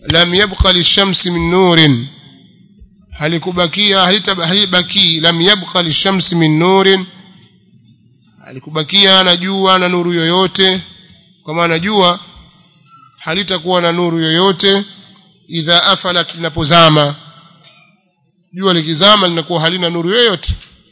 lam yabqa lishamsi min nurin halikubakia halibaki lam yabqa lishamsi min nurin halikubakia na jua na nuru yoyote kwa maana jua halitakuwa na nuru yoyote idha afalat linapozama jua likizama linakuwa halina nuru yoyote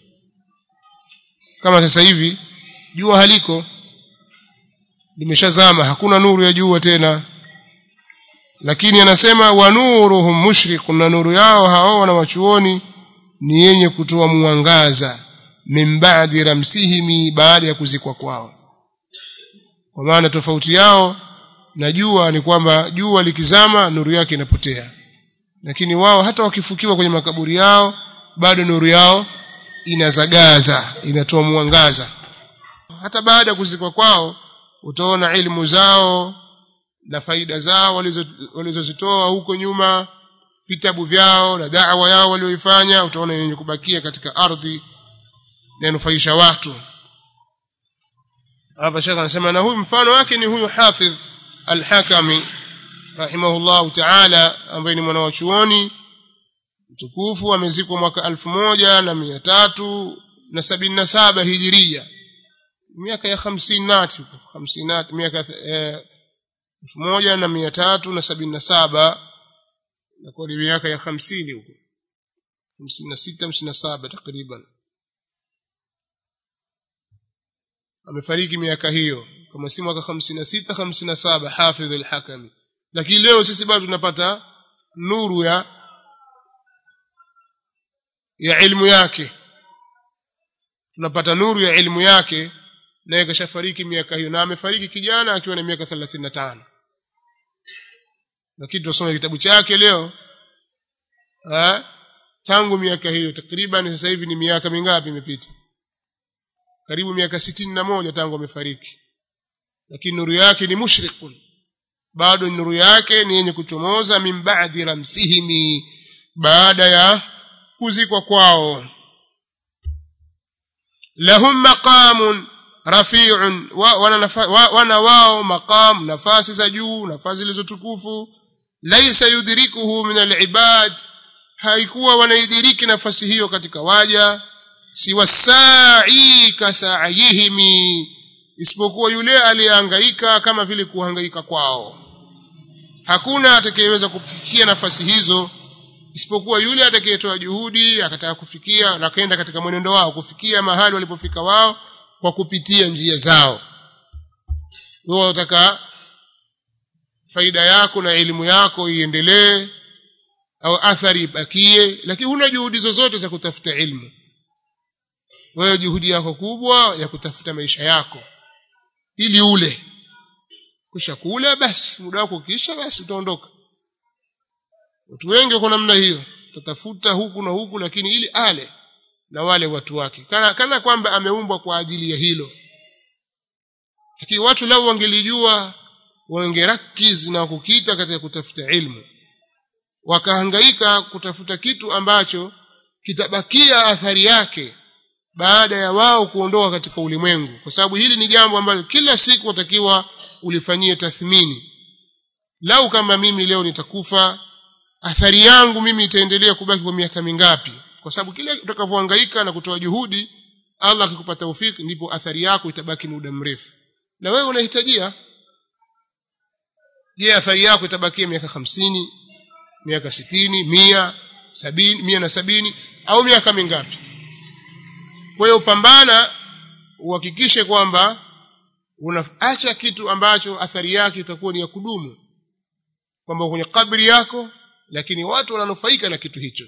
kama sasa hivi jua haliko limeshazama hakuna nuru ya jua tena lakini anasema wa nuruhum mushriqun na nuru yao hao wana wachuoni ni yenye kutoa mwangaza min ba'di ramsihimi baada ya kuzikwa kwao kwa maana tofauti yao na jua ni kwamba jua likizama nuru yake inapotea lakini wao hata wakifukiwa kwenye makaburi yao bado nuru yao inazagaza inatoa mwangaza hata baada ya kuzikwa kwao utaona ilmu zao na faida zao walizozitoa huko nyuma vitabu vyao na da'wa yao walioifanya utaona yenye kubakia katika ardhi na nufaisha watu hapa shekha anasema na huyu mfano wake ni huyu hafidh al-hakami rahimahullahu ta'ala ambaye ni mwana wa chuoni mtukufu amezikwa mwaka elfu moja na mia tatu na sabini na saba hijiria miaka ya hamsini nati hamsini nati miaka elfu moja na mia tatu na sabini na saba inakuwa ni miaka ya hamsini huko hamsini na sita hamsini na saba takriban amefariki miaka hiyo kama si mwaka hamsini na sita hamsini na saba hafidh al-hakami lakini leo sisi bado tunapata nuru ya ya ilmu yake tunapata nuru ya ilmu yake naye kashafariki miaka hiyo na amefariki kijana akiwa na miaka 35 lakini tunasoma kitabu chake leo ha? tangu miaka hiyo takriban sasa hivi ni miaka mingapi imepita karibu miaka sitini na moja tangu amefariki lakini nuru yake ni mushrikun bado nuru yake ni yenye kuchomoza min ba'di ramsihimi baada ya kuzikwa kwao lahum maqamun rafi'un wana wao maqam nafasi za juu nafasi zilizotukufu laysa yudrikuhu min alibad haikuwa wanaidiriki nafasi hiyo katika waja siwa sa'i kasa'ihimi isipokuwa yule aliyehangaika kama vile kuhangaika kwao hakuna atakayeweza kufikia nafasi hizo isipokuwa yule atakayetoa juhudi akataka kufikia na kaenda katika mwenendo wao kufikia mahali walipofika wao kwa kupitia njia zao wewe unataka faida yako na elimu yako iendelee au athari ibakie lakini huna juhudi zozote za kutafuta ilmu wewe juhudi yako kubwa ya kutafuta maisha yako ili ule kisha kula basi muda wako kisha basi utaondoka watu wengi wako namna hiyo tatafuta huku na huku lakini ili ale na wale watu wake kana, kana kwamba ameumbwa kwa ajili ya hilo lakini watu lau wangelijua wangerakiz na kukita katika kutafuta ilmu wakahangaika kutafuta kitu ambacho kitabakia athari yake baada ya wao kuondoka katika ulimwengu kwa sababu hili ni jambo ambalo kila siku watakiwa ulifanyie tathmini lau kama mimi leo nitakufa athari yangu mimi itaendelea kubaki kwa miaka mingapi kwa sababu kile utakavyohangaika na kutoa juhudi Allah akikupa taufiki ndipo athari yako itabaki muda mrefu na wewe unahitajia je athari yako itabakia miaka hamsini miaka sitini mia sabini mia na sabini au miaka mingapi kwa hiyo pambana uhakikishe kwamba unaacha kitu ambacho athari yake itakuwa ni ya kudumu kwamba kwenye kabri yako lakini watu wananufaika na kitu hicho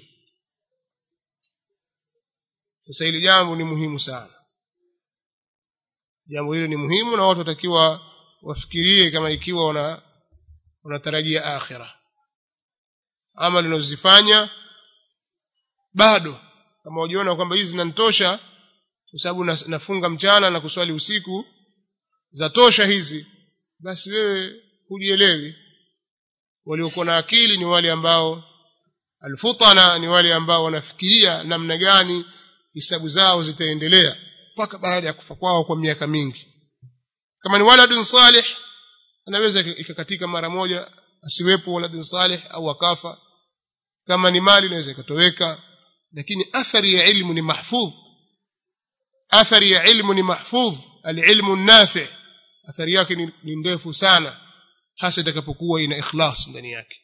sasa hili jambo ni muhimu sana jambo hili ni muhimu na watu watakiwa wafikirie kama ikiwa wana wanatarajia akhira ama linazifanya bado kama ujiona kwamba hizi zinanitosha kwa sababu nafunga mchana na kuswali usiku za tosha hizi basi wewe hujielewi waliokuwa na akili ni wale ambao alfutana ni wale ambao wanafikiria namna gani hisabu zao zitaendelea mpaka baada ya kufa kwao kwa miaka mingi kama ni waladun salih anaweza ikakatika mara moja asiwepo waladun salih au akafa kama ni mali inaweza ikatoweka lakini athari ya ilmu ni mahfudh athari ya ilmu ni mahfudh alilmu nafi athari yake ni, ni ndefu sana hasa itakapokuwa ina ikhlas ndani yake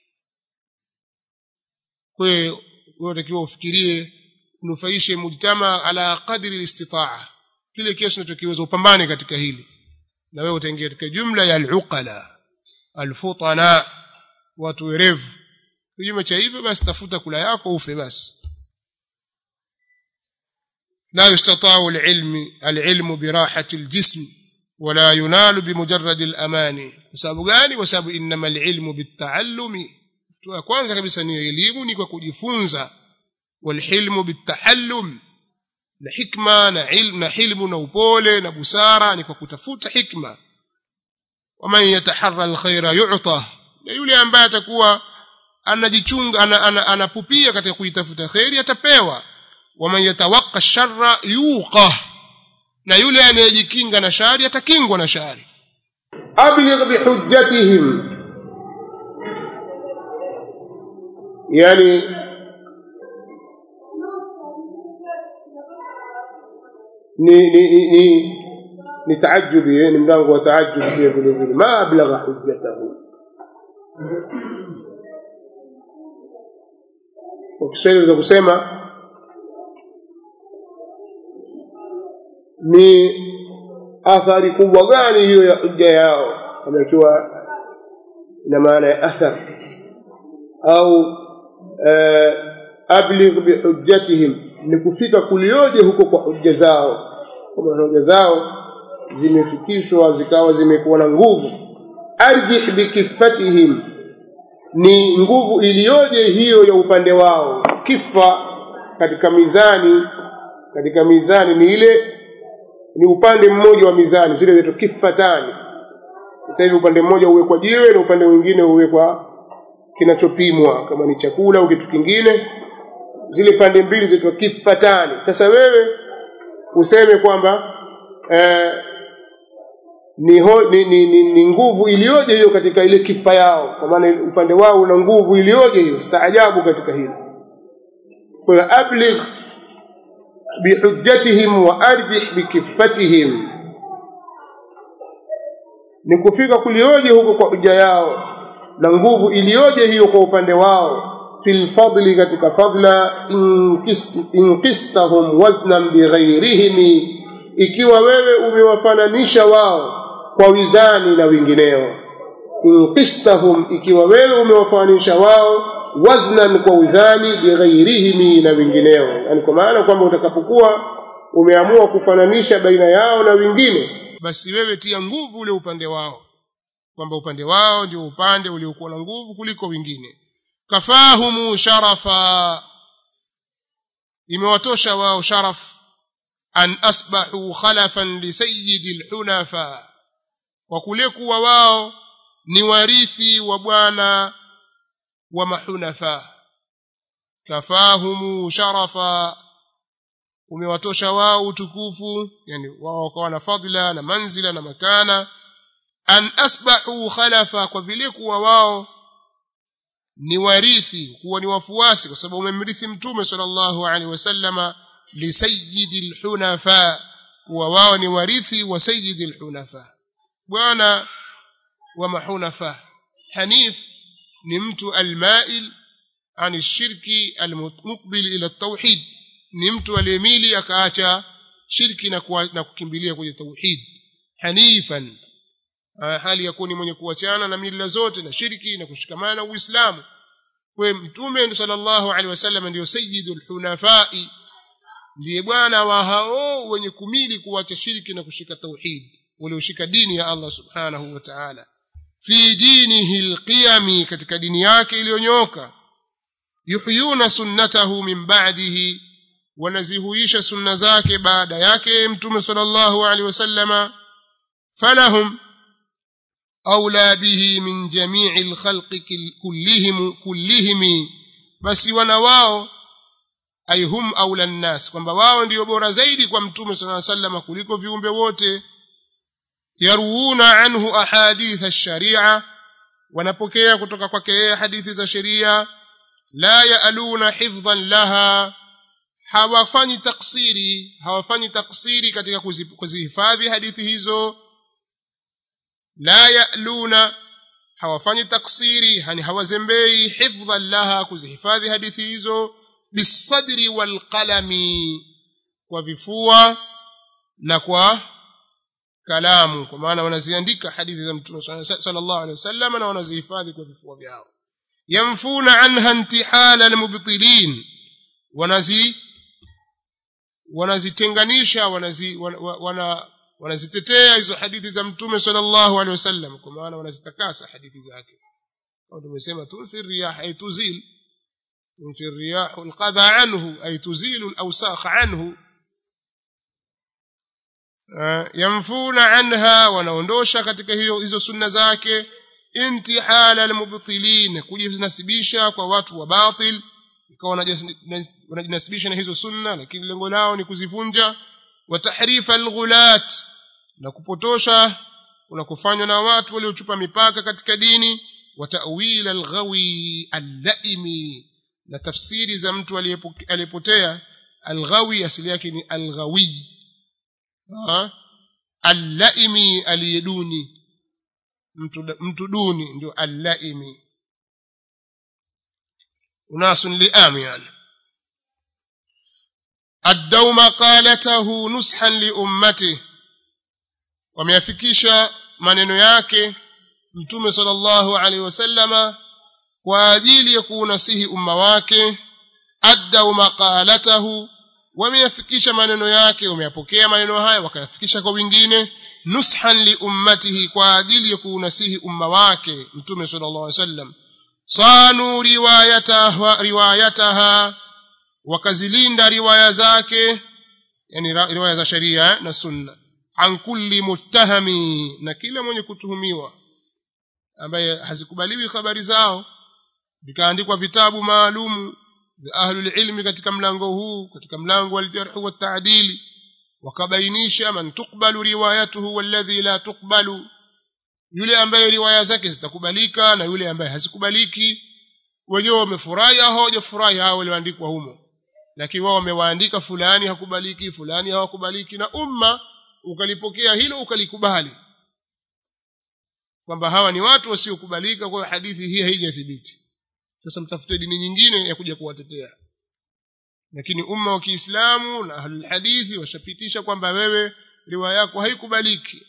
kwa hiyo unatakiwa ufikirie unufaishe mujtama ala qadri listitaa kile kiasi unachokiweza upambane katika hili na wewe utaingia katika jumla ya aluqala alfutana watu werevu kinyume cha hivyo basi tafuta kula yako ufe basi لا يستطاع العلم العلم براحة الجسم ولا ينال بمجرد الأمان وسبب gani kwa sababu inma alilmu bitaallumi tu kwanza kabisa ni elimu ni kwa kujifunza walhilmu bitahallum na hikma na ilmu na hilmu na upole na busara ni kwa kutafuta hikma waman yataharra alkhaira yu'ta na yule ambaye atakuwa anajichunga anapupia ana, ana katika kuitafuta khairi atapewa waman yatawaqqa sharra yuqa na yule anayejikinga na shari atakingwa na shari abligh bihujjatihim yani ni ni ni, ni ni taajubi ni mlango wa taajubi pia vile vile ma ablagha hujjatahu kwa Kiswahili za kusema ni athari kubwa gani hiyo ya hujja yao kama ikiwa ina maana ya athar au abligh bihujjatihim ni kufika kulioje huko kwa hujja zao kama hujja zao zimefikishwa zikawa zimekuwa na nguvu arjih bikifatihim ni nguvu iliyoje hiyo ya upande wao kifa katika mizani katika mizani ni ile ni upande mmoja wa mizani zile zetu kifatani sasa hivi upande mmoja uwekwa jiwe na upande mwingine uwekwa kinachopimwa kama ni chakula au kitu kingine zile pande mbili zetu kifatani sasa wewe useme kwamba eh, ni, ho, ni, ni, ni, ni nguvu iliyoje hiyo katika ile kifa yao kwa maana upande wao una nguvu iliyoje hiyo staajabu katika hilo kwa hiyo abligh bihujjatihim wa arjih bikifatihim ni kufika kulioje huko kwa hujja yao na nguvu iliyoje hiyo kwa upande wao fil fadli katika fadla inqistahum waznan bighairihim ikiwa wewe umewafananisha wao kwa wizani na wengineo inqistahum ikiwa wewe umewafananisha wao waznan kwa wizani bighairihim na wengineo yani kwa maana kwamba utakapokuwa umeamua kufananisha baina yao na wengine basi wewe tia nguvu ule upande wao kwamba upande wao ndio upande uliokuwa na nguvu kuliko wengine kafahumu sharafa imewatosha wao sharaf an asbahu khalafan li sayyidi alhunafa kwa kule kuwa wao ni warithi wa bwana wa mahunafa kafahumu sharafa umewatosha wao utukufu yani wao wakawa na fadhila na manzila na makana an asbahu khalafa kwa vile kuwa wao ni warithi kuwa ni wafuasi kwa sababu umemrithi mtume sallallahu alaihi wasallama li sayyidil hunafa kuwa wao ni warithi wa sayyidil hunafa bwana wa mahunafa hanif ni mtu almail an shirki almuqbil ila tauhid ni mtu aliyemili akaacha shirki na, kuwa, na kukimbilia kwenye tauhid hanifan hali ya kuwa ni mwenye kuachana na mila zote na shirki na kushikamana na uislamu kwa mtume sallallahu alaihi wasallam ndio sayyidul hunafai ndiye bwana wa hao wenye kumili kuacha shirki na kushika tauhid walioshika dini ya Allah subhanahu wa ta'ala fi dinihi alqiyami katika dini yake iliyonyoka yuhyuna sunnatahu min ba'dihi wanazihuisha sunna zake baada yake mtume sallallahu alaihi wasallama falahum أولى به من جميع الخلق كلهم كلهم بس wanawao ay hum aula nnas kwamba wao ndio bora zaidi kwa mtume صلى الله عليه وسلم kuliko viumbe wote yaruuna anhu ahadith ash-sharia wanapokea kutoka kwake yeye hadithi za sheria la yaaluna hifdhan laha hawafanyi taksiri hawafanyi taksiri katika kuzihifadhi hadithi hizo la yaluna hawafanyi taksiri yani hawazembei hifdhan laha kuzihifadhi hadithi hizo bisadri walqalami kwa vifua na kwa kalamu kwa maana wanaziandika hadithi za mtume sallallahu alaihi wasallam na wanazihifadhi kwa vifua vyao yamfuna anha intihala almubtilin wanazi wanazitenganisha wanazi wana, wana wanazitetea hizo hadithi za mtume sallallahu alaihi wasallam kwa maana wanazitakasa hadithi zake kama tumesema tunfi riyah ay tuzil tunfi riyah alqadha anhu ay tuzilu alawsakh anhu yamfuna anha wanaondosha katika hiyo hizo sunna zake intihala almubtilin kujinasibisha kwa watu wa batil ikawa wanajinasibisha na hizo sunna lakini lengo lao ni kuzivunja wa tahrifa alghulat na kupotosha kunakofanywa na watu waliochupa mipaka katika dini wa ta'wil alghawi allaimi na tafsiri za mtu aliyepotea alghawi asili yake ni alghawi allaimi aliyeduni mtu mtu duni ndio allaimi unaس لئام يعني أدوا مقالته نصحا لأمته wameyafikisha maneno yake mtume sallallahu alaihi wasallama kwa ajili ya kuunasihi umma wake addau maqalatahu wameyafikisha maneno yake wameyapokea maneno haya wakayafikisha kwa wengine nushan li ummatihi kwa ajili ya kuunasihi umma wake mtume sallallahu alaihi wasallam sanu riwayataha riwayataha wakazilinda riwaya zake yani riwaya za sharia na sunna an kulli muttahami na kila mwenye kutuhumiwa ambaye hazikubaliwi habari zao vikaandikwa vitabu maalumu vya ahlul ilmi katika mlango huu katika mlango wal jarh wa ta'dil wakabainisha man tuqbalu riwayatuhu walladhi la tuqbalu yule ambaye riwaya zake zitakubalika na yule ambaye hazikubaliki wenyewe wamefurahi au hawajafurahi hao walioandikwa humo lakini wao wamewaandika fulani hakubaliki fulani hawakubaliki na umma ukalipokea hilo ukalikubali kwamba hawa ni watu wasiokubalika kwa hadithi hii haijathibiti sasa mtafute dini nyingine ya kuja kuwatetea lakini umma wa Kiislamu na ahlul hadithi washapitisha kwamba wewe riwaya yako haikubaliki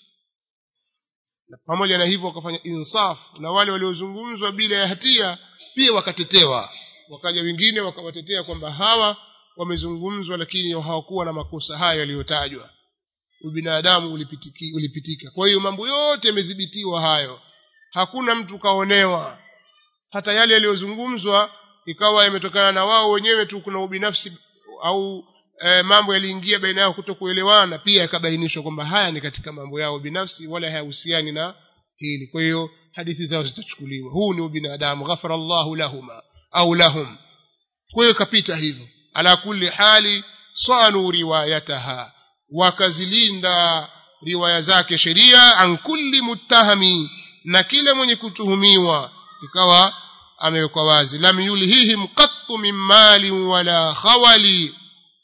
na pamoja na hivyo wakafanya insaf na wale waliozungumzwa bila ya hatia pia wakatetewa wakaja wengine wakawatetea kwamba hawa wamezungumzwa lakini hawakuwa na makosa hayo yaliyotajwa ubinadamu ulipitiki, ulipitika kwa hiyo mambo yote yamedhibitiwa hayo hakuna mtu kaonewa hata yale yaliyozungumzwa ikawa yametokana na wao wenyewe tu kuna ubinafsi au e, mambo yaliingia baina yao kutokuelewana pia yakabainishwa kwamba haya ni katika mambo yao binafsi wala hayahusiani na hili kwa hiyo hadithi zao zitachukuliwa huu ni ubinadamu ghafara Allahu lahuma au lahum kwa hiyo kapita hivyo ala kulli hali sanu riwayataha wakazilinda riwaya zake sheria an kulli muttahami na kila mwenye kutuhumiwa ikawa amewekwa wazi lam yulhihim qattu min mali wala khawali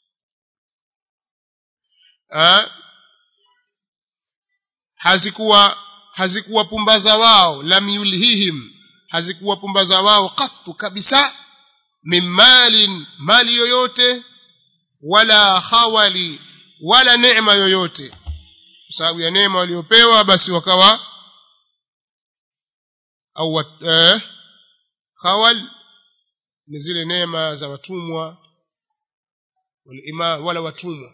ha? hazikuwa hazikuwa pumbaza wao lam yulhihim hazikuwa pumbaza wao qattu kabisa min malin mali yoyote wala khawali wala neema yoyote kwa sababu ya neema waliopewa basi wakawa au eh, khawal ni zile neema za watumwa wala watumwa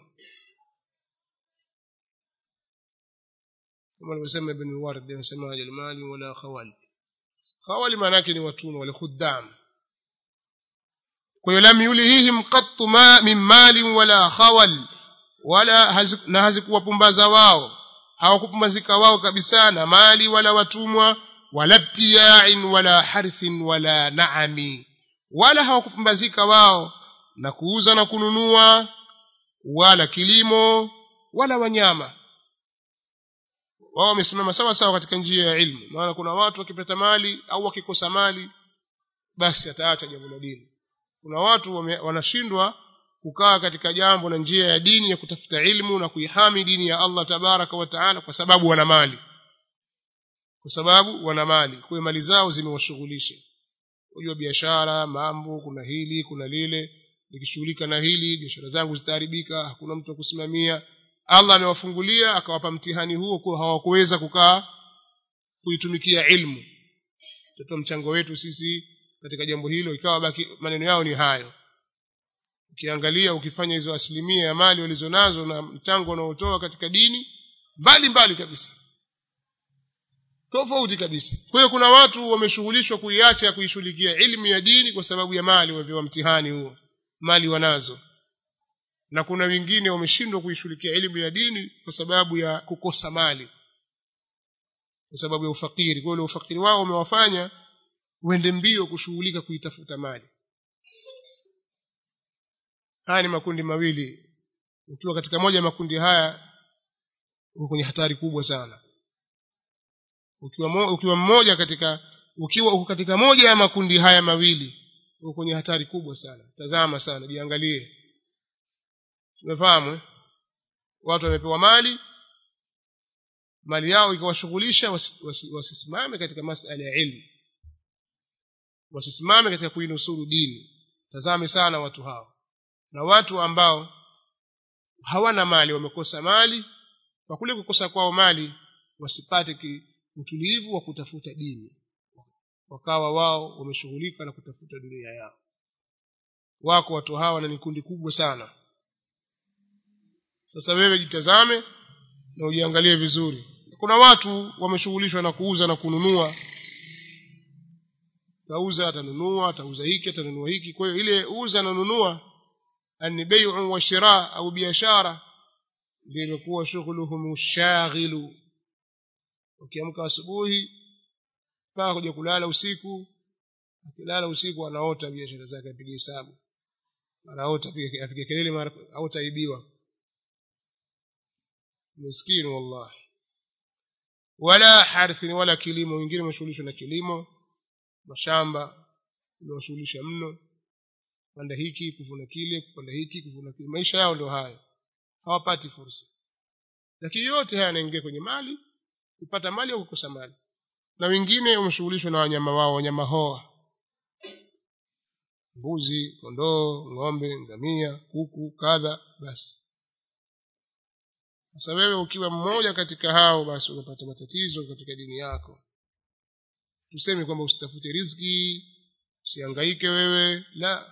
kama alivyosema ibn ward anasema almali wala khawal khawal maana yake ni watumwa wale khuddam kwa hiyo lam yulihim qattu ma min mali wala khawal wala haziku, na hazikuwapumbaza wao hawakupumbazika wao kabisa na mali wala watumwa wala btiya'in wala harthin wala naami wala hawakupumbazika wao na kuuza na kununua wala kilimo wala wanyama wao wamesimama sawa sawa katika njia ya ilmu maana kuna watu wakipata mali au wakikosa mali basi ataacha jambo la dini kuna watu wame, wanashindwa kukaa katika jambo na njia ya dini ya kutafuta ilmu na kuihami dini ya Allah tabaraka wa taala kwa sababu wana mali kwa sababu wana mali kwa mali zao zimewashughulisha unajua biashara mambo kuna hili kuna lile nikishughulika na hili biashara zangu zitaharibika hakuna mtu wa kusimamia Allah amewafungulia akawapa mtihani huo kwa hawakuweza kukaa kuitumikia ilmu tutoa mchango wetu sisi katika jambo hilo ikawa baki maneno yao ni hayo ukiangalia ukifanya hizo asilimia ya mali walizonazo na mchango wanaotoa katika dini mbali mbali kabisa tofauti kabisa kwa hiyo kuna watu wameshughulishwa kuiacha kuishughulikia ilmu ya dini kwa sababu ya mali wamepewa mtihani huo mali wanazo na kuna wengine wameshindwa kuishughulikia elimu ya dini kwa sababu ya kukosa mali kwa sababu ya ufakiri kwa hiyo ufakiri wao umewafanya uende mbio kushughulika kuitafuta mali haya ni makundi mawili ukiwa katika moja ya makundi haya uko kwenye hatari kubwa sana ukiwa mo, ukiwa mmoja katika ukiwa uko katika moja ya makundi haya mawili uko kwenye hatari kubwa sana tazama sana jiangalie tumefahamu watu wamepewa mali mali yao ikawashughulisha wasisimame wasi, wasi katika masala ya ilmu wasisimame katika kuinusuru dini tazame sana watu hao na watu ambao hawana mali wamekosa mali kwa kule kukosa kwao mali wasipate utulivu wa kutafuta dini wakawa wao wameshughulika na kutafuta dunia yao wako watu hawa na ni kundi kubwa sana sasa wewe jitazame na ujiangalie vizuri kuna watu wameshughulishwa na kuuza na kununua tauza atanunua atauza hiki atanunua hiki kwa hiyo ile uza na nunua ani bai'u wa shira au biashara ndio imekuwa shughuluhum shaghilu ukiamka asubuhi mpaka kuja kulala usiku akilala usiku anaota biashara zake apige hesabu anaota apige kelele mara au taibiwa miskini wallahi wala harthi wala kilimo wengine wameshughulishwa na kilimo mashamba imewashughulisha mno kupanda hiki kuvuna kile kupanda hiki kuvuna kile maisha yao ndio hayo hawapati fursa lakini yote haya yanaingia kwenye mali kupata mali au kukosa mali na wengine wameshughulishwa na wanyama wao wanyama hoa mbuzi kondoo ng'ombe ngamia kuku kadha basi sasa wewe ukiwa mmoja katika hao basi unapata matatizo katika dini yako tuseme kwamba usitafute riziki usihangaike wewe la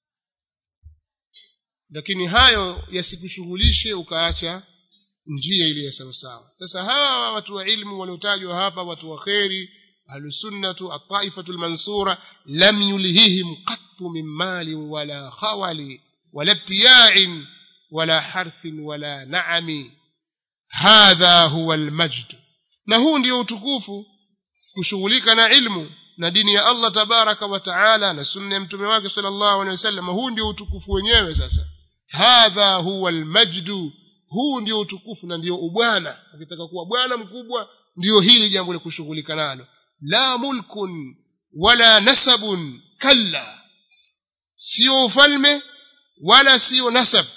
lakini hayo yasikushughulishe ukaacha njia ile ya sawa sawa sasa hawa watu wa ilmu waliotajwa hapa watu wa kheri ahlusunnatu at-taifatu al-mansura lam yulhihim qattu min mali wala khawali wala ibtiya'in wala harthin wala na'ami hadha huwa al-majd na huu ndio utukufu kushughulika na ilmu na dini ya Allah tabaraka wa taala na sunna ya mtume wake sallallahu alaihi wasallam huu ndio utukufu wenyewe sasa hadha huwa almajdu huu ndio utukufu na ndio ubwana ukitaka kuwa bwana mkubwa ndio hili jambo la kushughulika nalo la mulkun wala nasabun kalla sio ufalme wala sio nasab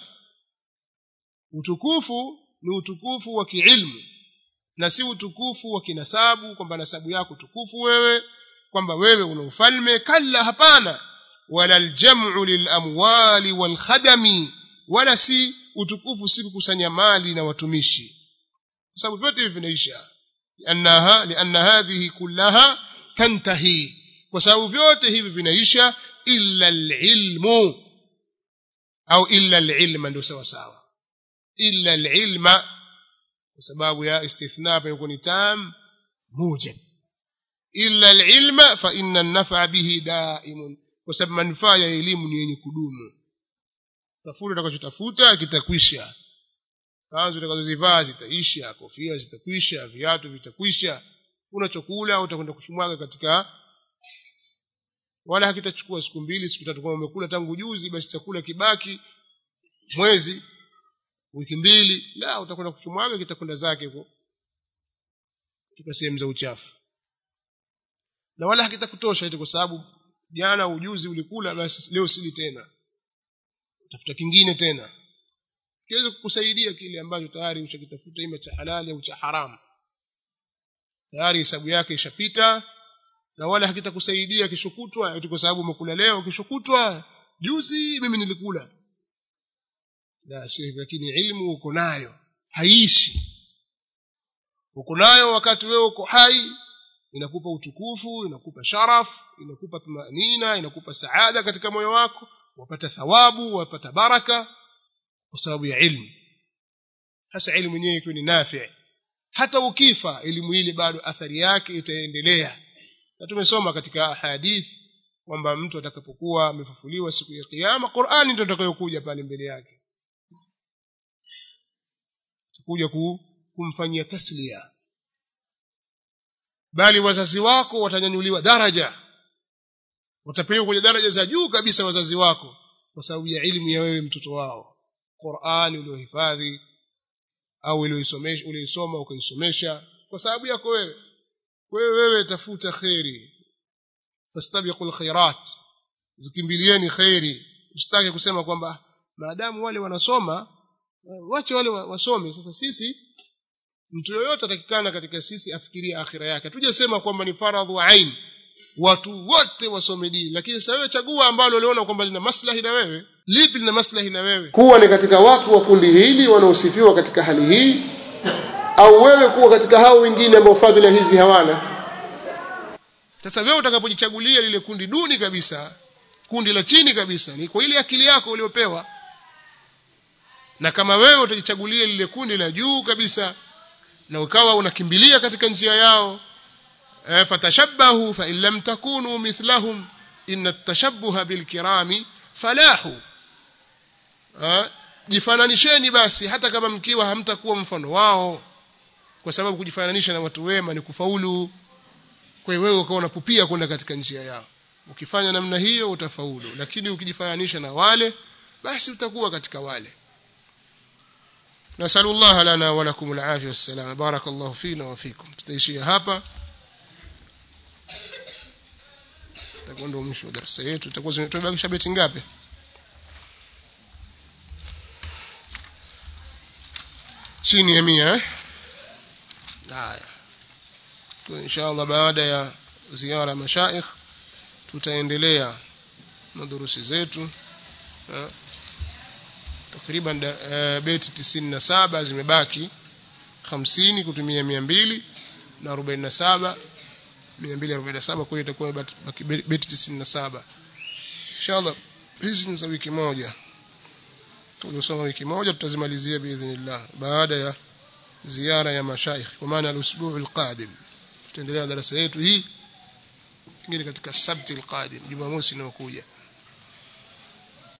utukufu ni utukufu wa kiilmu na si utukufu wa kinasabu kwamba nasabu yako tukufu wewe kwamba wewe una ufalme kalla hapana wala aljam'u lilamwali walkhadami wala si utukufu si kukusanya mali na watumishi kwa sababu vyote hivi vinaisha liannaha lianna hadhihi kullaha tantahi kwa sababu vyote hivi vinaisha illa alilmu au illa alilma ndio sawa sawa illa alilma kwa sababu ya istithna hapa ni tam mujab illa alilma fa inna an-naf'a bihi da'imun kwa sababu manufaa ya elimu ni yenye kudumu tafuta utakachotafuta kitakwisha kanzu utakazozivaa zitaisha kofia zitakwisha viatu vitakwisha unachokula utakwenda kushimwaga katika wala hakitachukua siku mbili siku tatu kama umekula tangu juzi basi chakula kibaki mwezi wiki mbili la utakwenda kukimwaga kitakwenda zake huko katika sehemu za uchafu na wala hakitakutosha eti kwa sababu jana ujuzi ulikula basi leo sili tena tafuta kingine tena kiweze kukusaidia kile ambacho tayari ushakitafuta ima cha halali au cha haramu tayari hesabu yake ishapita na wala hakitakusaidia kishokutwa eti kwa sababu umekula leo kishokutwa juzi mimi nilikula la si lakini ilmu uko nayo haishi uko nayo wakati wewe uko hai inakupa utukufu inakupa sharaf inakupa tumanina inakupa saada katika moyo wako wapata thawabu wapata baraka kwa sababu ya ilmu hasa ilmu yenyewe ikiwa ni nafi hata ukifa elimu ile bado athari yake itaendelea na tumesoma katika hadith kwamba mtu atakapokuwa amefufuliwa siku ya kiyama Qur'ani ndio itakayokuja pale mbele yake kuja kumfanyia taslia bali wazazi wako watanyanyuliwa daraja watapelekwa kwenye daraja za juu kabisa wazazi wako kwa sababu ya elimu ya wewe mtoto wao Qur'ani uliohifadhi au ulioisomesha ulioisoma ukaisomesha kwa sababu yako wewe wewe wewe tafuta khairi fastabiqul khairat zikimbilieni khairi usitake kusema kwamba maadamu wale wanasoma wache wale wasome sasa sisi mtu yoyote atakikana katika sisi afikirie akhira yake tujasema kwamba ni faradhu ain watu wote wasome dini lakini sasa wewe chagua ambalo uliona kwamba lina maslahi na wewe lipi lina maslahi na wewe kuwa ni katika watu wa kundi hili wanaosifiwa katika hali hii au wewe kuwa katika hao wengine ambao fadhila hizi hawana sasa wewe utakapojichagulia lile kundi duni kabisa kundi la chini kabisa ni kwa ile akili yako uliopewa na kama wewe utajichagulia lile kundi la juu kabisa na ukawa unakimbilia katika njia yao eh, fatashabbahu fa in lam takunu mithlahum inna at-tashabbuha bil kirami falahu eh, jifananisheni basi hata kama mkiwa hamtakuwa mfano wao kwa sababu kujifananisha na watu wema ni kufaulu kwa hiyo wewe ukawa unapupia kwenda katika njia yao ukifanya namna hiyo utafaulu lakini ukijifananisha na wale basi utakuwa katika wale نسأل الله لنا ولكم العافية والسلام بارك الله فينا وفيكم tutaishia hapa tutakuwa ndio mwisho wa darasa yetu tutakuwa tumebakisha beti ngapi chini ya 100 eh haya kwa inshallah baada ya ziara mashaikh tutaendelea na durusi zetu eh takriban uh, beti 97 zimebaki 50 kutumia 200 na 47 247 kwa hiyo itakuwa baki beti 97 inshallah hizi ni za wiki moja tulisoma wiki moja tutazimalizia biidhnillah baada ya ziara ya mashaikh kwa maana al-usbu' al-qadim tutaendelea darasa yetu hii ingine katika sabti al-qadim jumamosi inayokuja